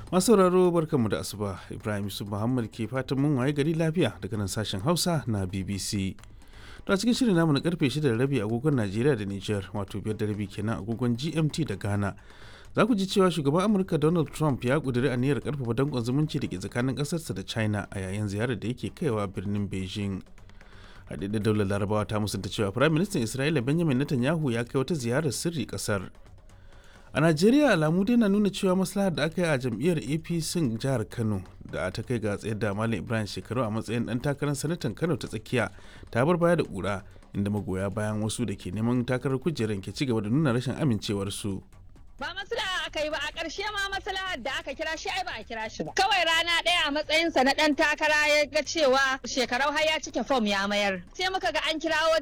masu sauraro barkanmu da asuba ibrahim yusuf muhammad ke fatan mun waye gari lafiya daga nan sashen hausa na bbc to a cikin shirin namu na karfe 6 da rabi agogon najeriya da niger wato biyar da rabi kenan agogon gmt da ghana za ku ji cewa shugaban amurka donald trump ya kuduri aniyar karfafa dankon zumunci da ke tsakanin kasarsa da china a yayin ziyarar da yake kaiwa birnin beijing haɗaɗɗen daular larabawa ta musanta cewa firayim ministan isra'ila benjamin netanyahu ya kai wata ziyarar sirri kasar a najeriya alamu dai na nuna cewa maslahar da aka yi a jam'iyyar apc jihar kano da ta kai ga tsayar da malam ibrahim shekaru a matsayin dan takarar sanatan kano ta tsakiya ta bar baya da kura inda magoya bayan wasu da ke neman takarar kujerar ke ci gaba da nuna rashin amincewarsu. ba maslaha aka yi ba a ƙarshe ma maslahar da aka kira shi ai ba a kira shi ba kawai rana ɗaya a matsayinsa na ɗan takara ya ga cewa shekarau har ya cike fom ya mayar sai muka ga an kirawo